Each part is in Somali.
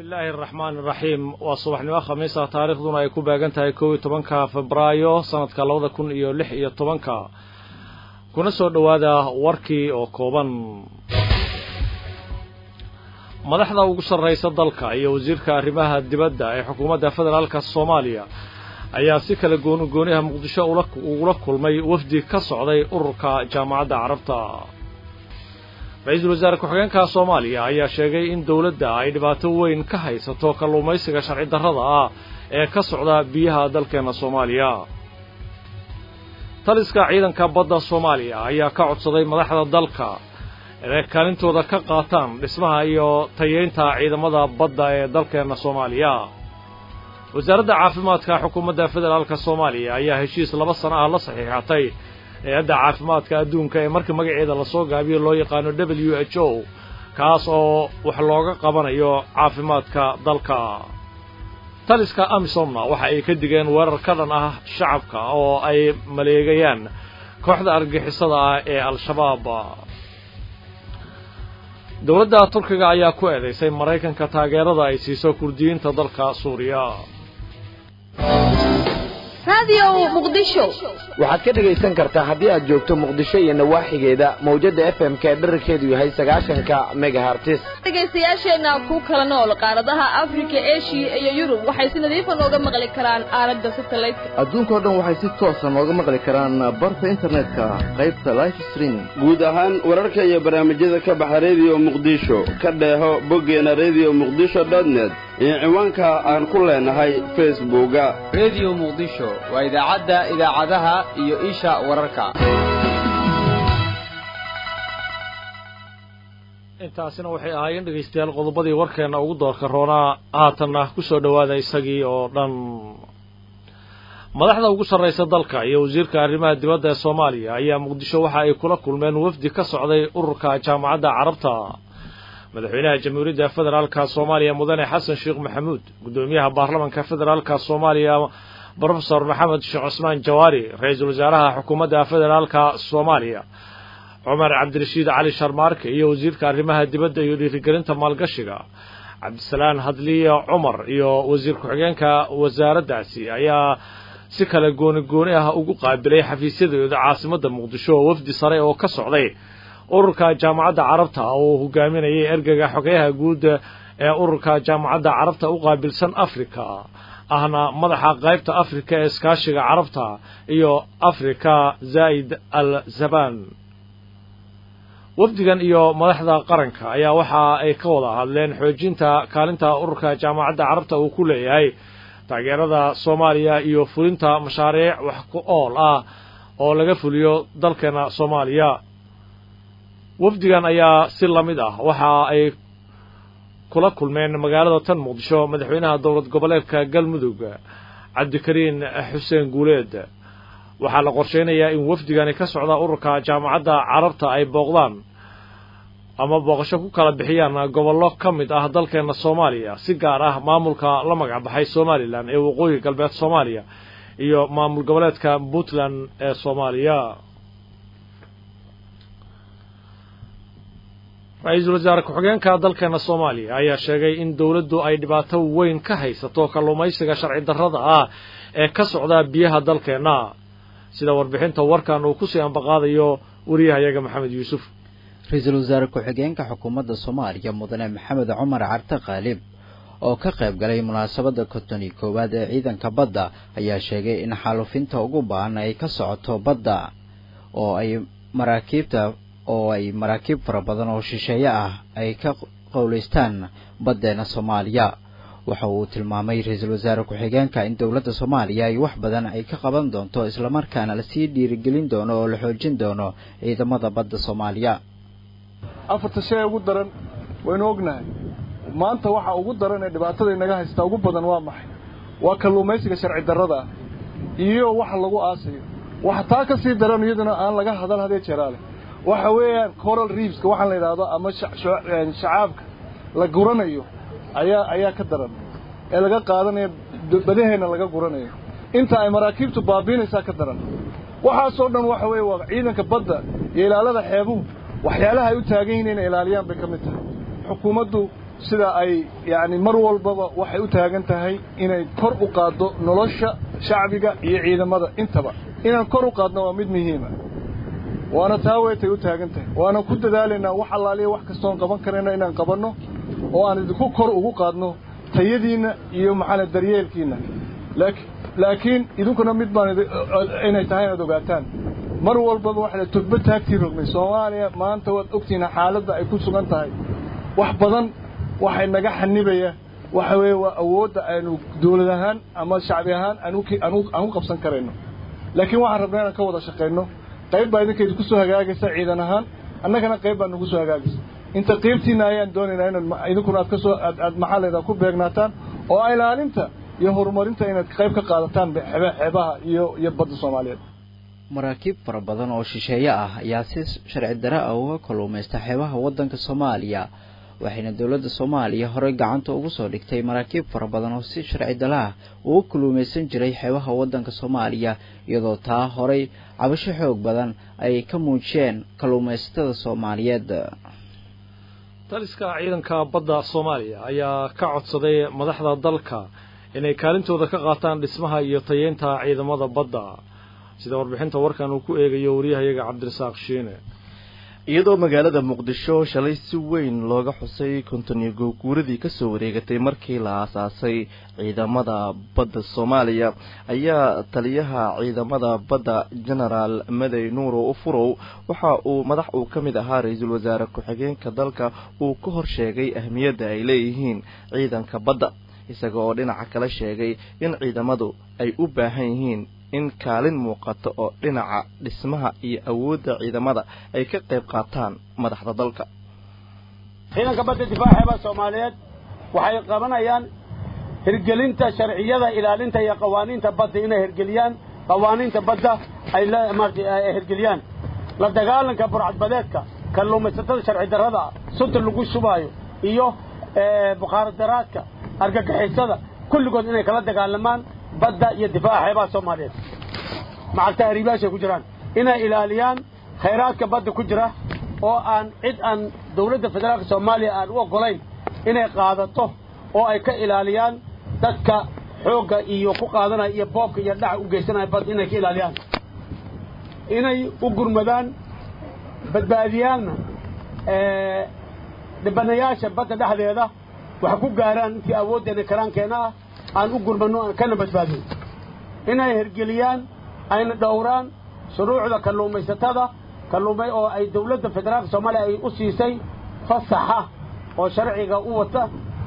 bismillaahi araxmaan iraxiim waa subaxnimo khamiisa taariikhduna ay ku beegan tahay kow iyo tobanka febraayo sanadka labada kun iyo lix iyo tobanka kuna soo dhowaada warkii oo kooban madaxda ugu sarraysa dalka iyo wasiirka arrimaha dibadda ee xukuumadda federaalka soomaaliya ayaa si kale goonigooniha muqdisho ugula kulmay wafdi ka socday ururka jaamacadda carabta ra-iisul wasaare ku-xigeenka soomaaliya ayaa sheegay in dowladda ay dhibaato weyn ka haysato kalluumaysiga sharci darrada ah ee ka socda biyaha dalkeenna soomaaliya taliska ciidanka badda soomaaliya ayaa ka codsaday madaxda dalka inay kaalintooda ka qaataan dhismaha iyo tayeynta ciidamada badda ee dalkeenna soomaaliya wasaaradda caafimaadka xukuumadda federaalka soomaaliya ayaa heshiis laba sano ah la saxiixatay hay-adda caafimaadka adduunka ee marka magaceeda lasoo gaabiyo loo yaqaano w h o kaas oo wax looga qabanayo caafimaadka dalka taliska amisomna waxa ay ka digeen weerar ka dhan ah shacabka oo ay maleegayaan kooxda argixisada ah ee al-shabaab dowladda turkiga ayaa ku eedaysay maraykanka taageerada ay siiso kurdiyiinta dalka suuriya waxaad ka dhegaysan kartaa haddii aad joogto muqdisho iyo nawaaxigeeda mawjadda f m ka dherarkeedu yahay sagaashanka megahartis dhegaystayaasheenna ku kala nool qaaradaha afrika eshiya iyo yurub waxay si nadiifa nooga maqli karaan aalada satelliteka adduunkao dhan waxay si toosa nooga maqli karaan barta internetka qaybta life streaming guud ahaan wararka iyo barnaamijyada ka baxa rediyo muqdisho ka dheeho boggeena rediyo muqdisho dotnet iyo ciwaanka aan ku leenahay facebooka rediyo muqdisho waa idaacadda idaacadaha iyo isha wararka intaasina waxay ahaayeen dhegaystayaal qodobadii warkeenna ugu doorka roonaa haatanna ku soo dhowaada isagii oo dhan madaxda ugu sarraysa dalka iyo wasiirka arrimaha dibadda ee soomaaliya ayaa muqdisho waxa ay kula kulmeen wafdi ka socday ururka jaamacadda carabta madaxweynaha jamhuuriyadda federaalka soomaaliya mudane xasan sheekh maxamuud guddoomiyaha baarlamanka federaalka soomaaliya brofesor maxamed sheekh cusmaan jawaari ra-iisul wasaaraha xukuumadda federaalka soomaaliya cumar cabdirashiid cali sharmaarke iyo wasiirka arrimaha dibadda iyo dhiirigelinta maalgashiga cabdisalaan hadliya cumar iyo wasiir ku-xigeenka wasaaraddaasi ayaa si kale gooni gooni ah ugu qaabilay xafiisyadooda caasimadda muqdisho oo wafdi sare oo ka socday ururka jaamacadda carabta oo hogaaminayay ergega xogeyaha guud ee ururka jaamacadda carabta u qaabilsan afrika ahna madaxa qaybta afrika ee iskaashiga carabta iyo afrika zaa'id al zaban wafdigan iyo madaxda qaranka ayaa waxa ay ka wada hadleen xoojinta kaalinta ururka jaamacadda carabta uu ku leeyahay taageerada soomaaliya iyo fulinta mashaariic wax ku ool ah oo laga fuliyo dalkeena soomaaliya wafdigan ayaa si la mid ah waxa ay kula kulmeen magaalada tan muqdisho madaxweynaha dowlad goboleedka galmudug cabdikariin xuseen guuleed waxaa la qorsheynayaa in wafdigani ka socda ururka jaamacadda carabta ay booqdaan ama booqasho ku kala bixiyaan gobollo ka mid ah dalkeena soomaaliya si gaar ah maamulka la magac baxay somalilan ee waqooyi galbeed soomaaliya iyo maamul goboleedka puntland ee soomaaliya ra-iisul wasaare ku-xigeenka dalkeena soomaaliya ayaa sheegay in dowladdu ay dhibaato weyn ka haysato kalluumaysiga sharci darrada ah ee ka socda biyaha dalkeenna sida warbixinta warkan uu kusii ambaqaadayo wariyahayaga maxamed yuusuf ra-iisul wasaare ku-xigeenka xukuumadda soomaaliya mudane maxamed cumar carte khaalib oo ka qayb galay munaasabadda konton iyo koowaad ee ciidanka badda ayaa sheegay in xaalufinta ugu baahan ay ka socoto badda oo ay maraakiibta oo ay maraakiib fara badan oo shisheeye ah ay ka qowlaystaan baddeena soomaaliya waxa uu tilmaamay ra-iisul wasaare ku-xigeenka in dowladda soomaaliya ay wax badan ay ka qaban doonto islamarkaana lasii dhiirigelin doono oo la xoojin doono ciidamada badda soomaaliya afarta shay ugu daran waynu ognahay maanta waxa ugu daran ee dhibaatada inaga haystaa ugu badan waa maxay waa kalluumaysiga sharci darrada ah iyo waxa lagu aasayo waxa taa ka sii daran iyaduna aan laga hadal hadee jeeraale waxa weeyaan coral reefska waxaan la yidhaahdo ama shacaabka la guranayo ayaa ayaa ka daran ee laga qaadanayo badaheenna laga guranayo inta ay maraakiibtu baabiinaysaa ka daran waxaasoo dhan waxa weeye waa ciidanka badda iyo ilaalada xeebuhu waxyaalaha ay u taagan yihiin inay ilaaliyaan bay ka mid tahay xukuumaddu sida ay yacni mar walbaba waxay u taagan tahay inay kor u qaaddo nolosha shacbiga iyo ciidamada intaba inaan kor u qaadno waa mid muhiima waana taa weetay u taagan tahay waana ku dadaalaynaa wax allaaliya wax kastoon qaban karayna inaan qabanno oo aan idinku kor ugu qaadno tayadiinna iyo maxaana daryeelkiinna laakiin idinkuna mid baan inay tahay inaad ogaataan mar walbaba waxa tugba taagtii rogmay soomaaliya maanta waad ogtihiin xaaladda ay ku sugan tahay wax badan waxay naga xanibaya waxa weeye waa awoodda aynu dawlad ahaan ama shacbi ahaan aan u qabsan karayno laakiin waxaan rabnaa inaan ka wada shaqayno qayb baa idinka idinku soo hagaagaysa ciidan ahaan annagana qayb baa nagu soo hagaagaysa inta qaybtiinna ayaan doonaynaa inaad idinkuna aad kasoo aad maxaa layidhaha ku beegnaataan oo ilaalinta iyo horumarinta inaad qayb ka qaadataan xeebaha iyo iyo badda soomaaliyeed maraakiib fara badan oo shisheeye ah ayaa si sharci dare ah uga kalluumaysta xeebaha waddanka soomaaliya waxayna dowladda soomaaliya horey gacanta ugu soo dhigtay maraakiib fara badan oo si sharci dale ah uga kalluumaysan jiray xeebaha waddanka soomaaliya iyadoo taa horey cabasho xoog badan ay ka muujiyeen kalluumaysatada soomaaliyeed taliska ciidanka badda soomaaliya ayaa ka codsaday madaxda dalka inay kaalintooda ka qaataan dhismaha iyo tayeynta ciidamada badda sida warbixinta warkan uu ku eegayo wariyahayaga cabdirasaaq shiine iyadoo magaalada muqdisho shalay si weyn looga xusay kontoniyo googuuradii kasoo wareegatay markii la aasaasay ciidamada badda soomaaliya ayaa taliyaha ciidamada badda genaraal madey nuuro ufurow waxa uu madax uu ka mid ahaa ra-iisul wasaare ku-xigeenka dalka uu ka hor sheegay ahmiyadda ay leeyihiin ciidanka badda isaga oo dhinaca kale sheegay in ciidamadu ay u baahan yihiin in kaalin muuqato oo dhinaca dhismaha iyo awoodda ciidamada ay ka qayb qaataan madaxda dalka ciidanka badda difaaceeba soomaaliyeed waxay qabanayaan hirgelinta sharciyada ilaalinta iyo qawaaniinta badda inay hirgeliyaan qawaaniinta badda ay ay hirgeliyaan la dagaalanka burcadbadeedka kalluumaysatada sharci darrada sunta lagu shubaayo iyo bukaaradaraadka argagixisada kulligood inay kala dagaalamaan badda iyo difaaca xeebaha soomaaliyeed macagta hariibaashay ku jiraan inay ilaaliyaan khayraadka badda ku jira oo aan cid aan dawladda federaalka soomaaliya aan u oggolayn inay qaadato oo ay ka ilaaliyaan dadka xoogga iyo ku qaadanaya iyo boobka iyo dhaca u geysanaya badda inay ka ilaaliyaan inay u gurmadaan badbaadiyaanna dhibanayaasha badda dhexdeeda wax ku gaaraan intii awooddeena karaankeenna ah aan u gurmanno kana badbaadin inay hirgeliyaan ayna dhowraan shuruucda kalluumaysatada kalluumay oo ay dawladda federaalka soomaaliya ay u siisay fasaxa oo sharciga u wata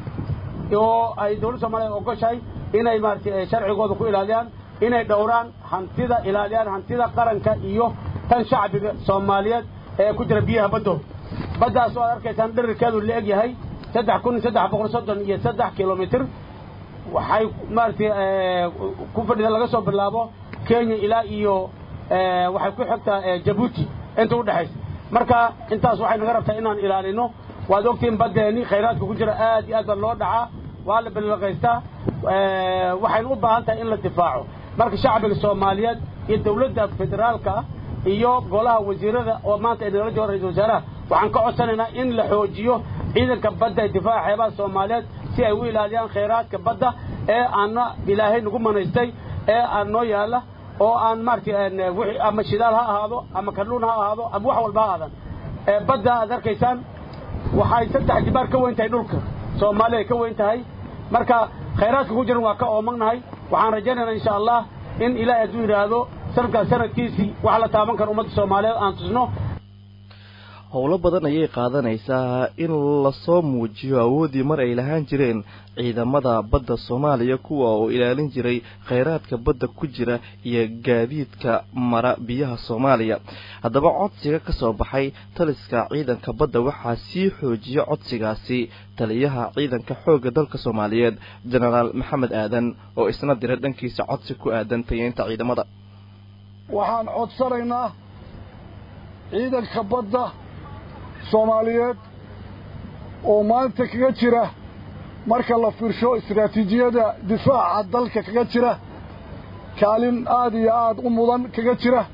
oo ay dawladda soomaliya ogoshahay inay maaragtay sharcigooda ku ilaaliyaan inay dhowraan hantida ilaaliyaan hantida qaranka iyo tan shacbiga soomaaliyeed ee ku jira biyaha baddo baddaas oo aad arkaysaan dhirirkeedu la eg yahay saddex kun saddex boqol soddon iyo saddex kilomitr waxay maaragtay ku fadhida laga soo bilaabo kenya ilaa iyo waxay ku xigtaa jabuuti inta u dhexaysa marka intaas waxay naga rabtaa inaan ilaalino waad ogtihiin baddeeni khayraadka ku jira aad iyo aad baa loo dhacaa waa la balaqaystaa waxayna u baahan tahay in la difaaco marka shacbiga soomaaliyeed iyo dawladda federaalka iyo golaha wasiirada oo maanta ay nagala jooga ra-isul wasaaraha waxaan ka codsanaynaa in la xoojiyo ciidanka badda ee difaaca xeebaha soomaaliyeed si ay u ilaaliyaan khayraadka badda ee aanna ilaahay nagu manaystay ee aan noo yaalla oo aan maaragtay wixii ama shidaal ha ahaado ama kalluun ha ahaado ama wax walba ha aadan badda aad arkaysaan waxay saddex jibaar ka weyn tahay dhulka soomaaliya ay ka weyn tahay marka khayraadka ku jiran waa ka oomagnahay waxaan rajaynaynaa insha allah in ilaahay hadduu yidhaahdo sanadkaas sanadkiisii wax la taaban karo ummadda soomaaliyeed aan tusno howlo badan ayay qaadanaysaa in lasoo muujiyo awooddii mar ay lahaan jireen ciidamada badda soomaaliya kuwa oo ilaalin jiray khayraadka badda ku jira iyo gaadiidka mara biyaha soomaaliya haddaba codsiga ka soo baxay taliska ciidanka badda waxaa sii xoojiya codsigaasi taliyaha ciidanka xoogga dalka soomaaliyeed jenaraal maxamed aadan oo isna dira dhankiisa codsi ku aadan tayeynta ciidamada waxaan codsanaynaa ciidanka badda soomaaliyeed oo maanta kaga jira marka la fiirsho istaraatiijiyada difaaca dalka kaga jira kaalin aad iyo aad u mudan kaga jira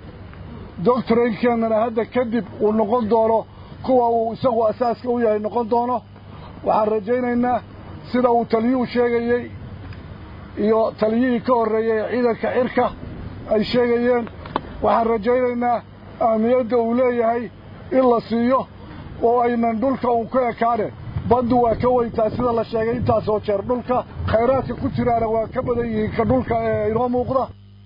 doctoraynkeennana hadda kadib uu noqon doono kuwa uu isagu asaaska u yahay noqon doono waxaan rajaynaynaa sida uu taliyuhu sheegayey iyo taliyihii ka horreeyey ee ciidanka cirka ay sheegayeen waxaan rajaynaynaa ahmiyadda uu leeyahay in la siiyo oo aynan dhulka uun ka ekaane baddu waa ka weyntaa sida la sheegay intaasoo jeer dhulka khayraadka ku jiraana waa ka badan yihiin ka dhulka ee inoo muuqda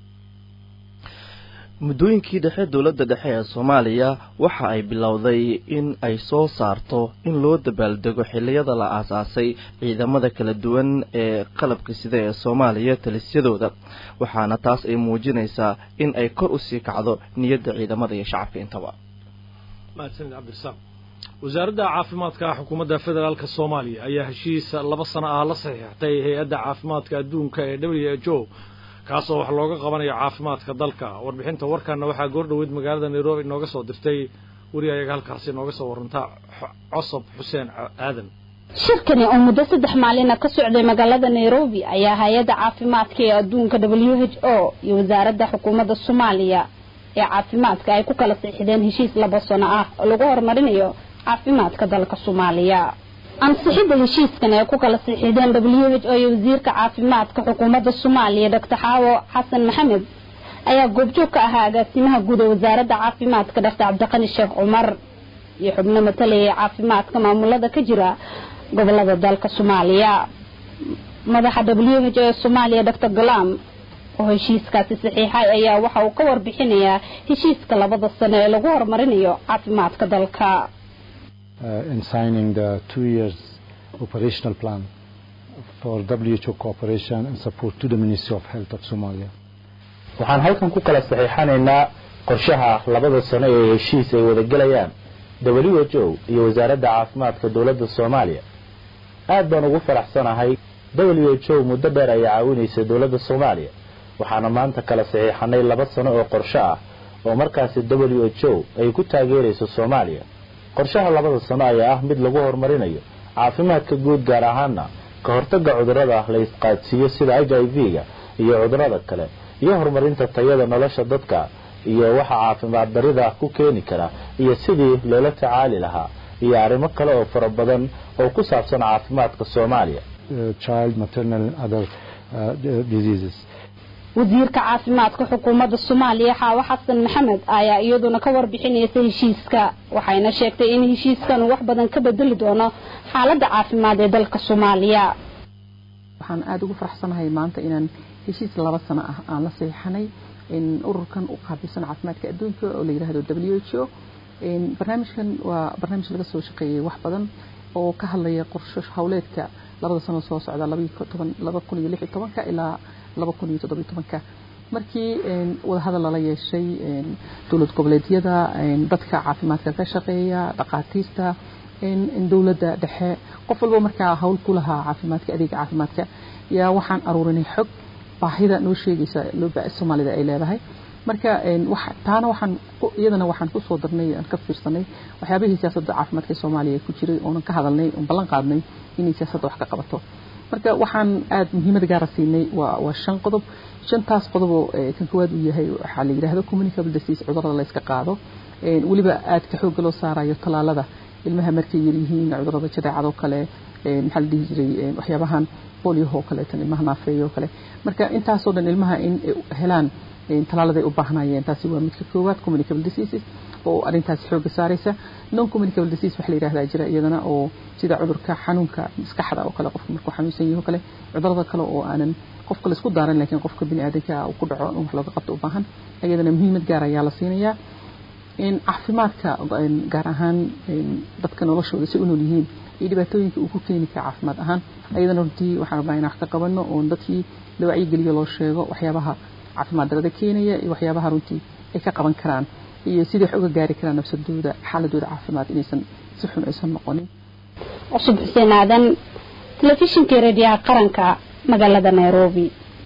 muddooyinkii dhexe dowladda dhexe ee soomaaliya waxa ay bilowday in ay soo saarto in loo dabaaldego xilliyada la aasaasay ciidamada kala duwan ee qalabka sida ee soomaaliya talisyadooda waxaana taas ay muujinaysaa in ay kor usii kacdo niyadda ciidamada iyo shacabka intaba mahadsanid cabdirasaaq wasaaradda caafimaadka xukuumadda federaalk soomaaliya ayaa heshiis laba sano ah la saxiixtay hay-adda caafimaadka adduunka ee w h o kaasoo wax looga qabanayo caafimaadka dalka warbixinta warkaana waxaa goordhoweyd magaalada nairobi inooga soo dirtay weri ayaga halkaasi inooga soo warantaa cosob xuseen aadan shirkani oo muddo saddex maalina ka socday magaalada nairobi ayaa hay-adda caafimaadka ee adduunka w h o iyo wasaaradda xukuumadda soomaaliya ee caafimaadka ay ku kala siixdeen heshiis laba sano ah oo lagu horumarinayo caafimaadka dalka soomaaliya ansixidda heshiiskan ee ku kala siixideen w h o iyo wasiirka caafimaadka xukuumadda soomaaliya doctor xaawo xasan maxamed ayaa goobjoog ka ahaa agaasimaha guud ee wasaaradda caafimaadka doctor cabdiqani sheekh cumar iyo xubno matalaya ee caafimaadka maamulada ka jira gobolada dalka soomaaliya madaxa w h o ee soomaaliya doctor galam oo heshiiskaasi saxiixay ayaa waxa uu ka warbixinayaa heshiiska labada sano ee lagu horumarinayo caafimaadka dalka uh, in signing the two years operational plan for WHO cooperation and support to the Ministry of Health of Somalia. waxaan halkan ku kala saxiixanaynaa qorshaha labada sano ee heshiis ay wadagelayaan w h o iyo wasaaradda caafimaadka dowladda soomaaliya aad baan ugu faraxsanahay w h o muddo dheer ayaa caawinaysa dowladda soomaaliya waxaana maanta kala saxiixanay laba sano oo qorsho ah oo markaasi w h o ay ku taageerayso soomaaliya qorshaha labada sano ayaa ah mid lagu horumarinayo caafimaadka guud gaar ahaana ka hortagga cudurrada la isqaadsiiyo sida h i v-ga iyo cudurrada kale iyo horumarinta tayada nolosha dadka iyo waxa caafimaad darida ku keeni kara iyo sidii loola tacaali lahaa iyo arrimo kale oo fara badan oo ku saabsan caafimaadka soomaaliya child maternal and other uh, diseases wasiirka caafimaadka xukuumadda soomaaliya xaawo xasan maxamed ayaa iyaduna ka warbixinaysa heshiiska waxayna sheegtay in heshiiskan wax badan ka bedeli doono xaaladda caafimaad ee dalka soomaaliya waxaan aada ugu faraxsanahay maanta inaan heshiis laba sano ah aan la saxiixanay in ururkan u qaabilsan caafimaadka adduunka oo la yidhaahdo w h o barnaamijkan waa barnaamij laga soo shaqeeyey wax badan oo ka hadlaya qorsho hawleedka labada sano soo socda laba kun iyo lix iyo tobanka ilaa laba kun iyo toddobiyo tobanka markii wadahadal lala yeeshay dowlad goboleedyada dadka caafimaadka ka shaqeeya dhaqaatiirta dowladda dhexe qof walba markaa hawl ku lahaa caafimaadka adeega caafimaadka yaa waxaan aruurinay xog baahida noo sheegaysa soomaalida ay leedahay marka taana waxaan iyadana waxaan kusoo darnay aan ka fiirsanay waxyaabihii siyaasadda caafimaadka ee soomaaliya ku jiray oonan ka hadalnay oon ballan qaadnay inay siyaasadda wax ka qabato marka waxaan aada muhiimad gaara siinay waa waa shan qodob shantaas qodoboo kan koowaad uu yahay waxaa la yidhahdo communicable disease cudurrada la yska qaado weliba aadka xoogga loo saarayo tallaalada ilmaha markay yaryihiin cudurrada jadeecadoo kale maxaa la dhihi jiray waxyaabahan boliohoo kaleetan ilmaha naafeeyoo kale marka intaasoo dhan ilmaha in helaan tallaaladay u baahnayeen taasi waa midka koowaad communicable diseases oo arrintaasi xoogga saaraysa non communicable disease waxa la yidhahdaa jira iyadana oo sida cudurka xanuunka maskaxda oo kale qofka markuu xanuunsan yahay oo kale cudurada kale oo aanan qofka la isku daaran laakiin qofka bini aadanka uu ku dhaco in wax looga qabto u baahan iyadana muhiimad gaar ayaa la siinayaa in caafimaadka gaar ahaan dadka noloshooda si u nool yihiin iyo dhibaatooyinka uu ku keeni kara caafimaad ahaan ayadana runtii waxaan rabnaa in wax ka qabano oon dadkii la wacyigeliyo loo sheego waxyaabaha caafimaad darada keenaya iyo waxyaabaha runtii ay ka qaban karaan iyo sidii wax uga gaari karaan nafsadooda xaaladooda caafimaad inaysan si xun aysan noqonin cusub xuseen aadan telefishinka rediyaha qaranka magaalada nairobi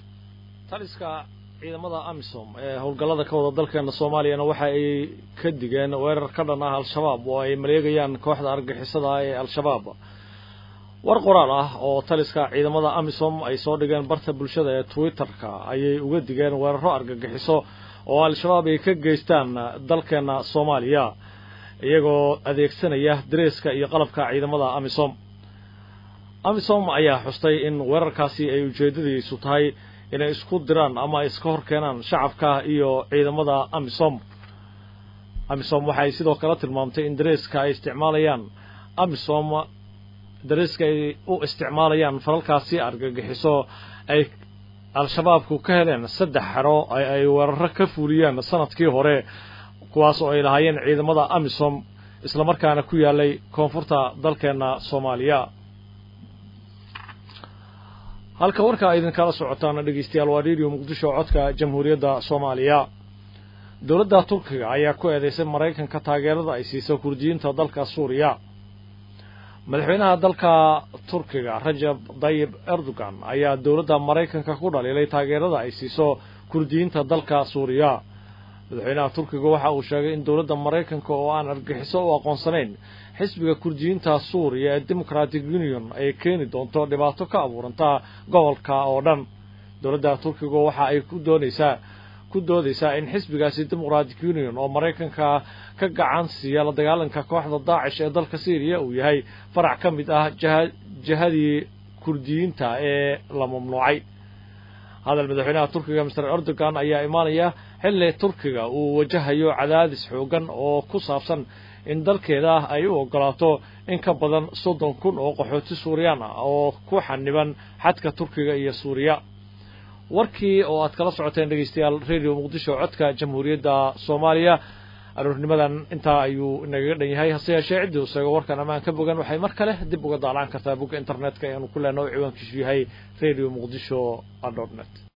taliska ciidamada amisom ee howlgallada ka wada dalkeena soomaaliyana waxa ay ka digeen weerar ka dhan ah al-shabaab oo ay maleegayaan kooxda argixisada ah ee al-shabaab war qoraal ah oo taliska ciidamada amisom ay soo dhigeen barta bulshada ee twitter-ka ayay uga digeen weeraro argagixiso oo al-shabaab ay ka geystaan dalkeena soomaaliya iyagoo adeegsanaya dareeska iyo qalabka ciidamada amisom amisom ayaa xustay in weerarkaasi ay ujeeddadiisu tahay inay isku diraan ama iska hor keenaan shacabka iyo ciidamada amisom amisom waxay sidoo kale tilmaamtay in dareeska ay isticmaalayaan amisom dareeska ay u isticmaalayaan falalkaasi argagixiso ay al-shabaabku ka heleen saddex xero ay weeraro ka fuuliyeen sanadkii hore kuwaas oo ay lahaayeen ciidamada amisom islamarkaana ku yaalay koonfurta dalkeenna soomaaliya halka warkaa idinkala socotaan dhegeystayaal waa radio muqdisho codka jamhuuriyadda soomaaliya dowladda turkiga ayaa ku eedeysay maraykanka taageerada ay siiso kurdiyiinta dalka suuriya madaxweynaha dalka turkiga rajab dayib erdogan ayaa dowladda maraykanka ku dhaliilay taageerada ay siiso kurdiyiinta dalka suuriya madaxweynaha turkiga waxa uu sheegay in dowladda maraykanka oo aan argixiso u aqoonsanayn xisbiga kurdiyiinta suuriya ee democratic union ay keeni doonto dhibaato ka abuuranta gobolka oo dhan dowladda turkiga waxa ay ku doonaysaa ku doodaysaa in xisbigaasi democratic union oo maraykanka ka gacan siiya la dagaalanka kooxda daacish ee dalka syriya uu yahay farac ka mid ah jihadii kurdiyiinta ee la mamnuucay hadal madaxweynaha turkiga master erdogan ayaa imaanaya xilli turkiga uu wajahayo cadaadis xoogan oo ku saabsan in dalkeeda ay u ogolaato in ka badan soddon kun oo qaxooti suuriyaan ah oo ku xaniban xadka turkiga iyo suuriya warkii oo aad kala socoteen dhegeystayaal radio muqdisho codka jamhuuriyadda soomaaliya aroornimadan intaa ayuu inagaga dhan yahay hase yeeshee ciddii u sheego warkan ammaan ka bogan waxay mar kale dib uga daalaan kartaa bogga internetka eanu ku leenaho ciwaankiisu yahay radio muqdisho dot net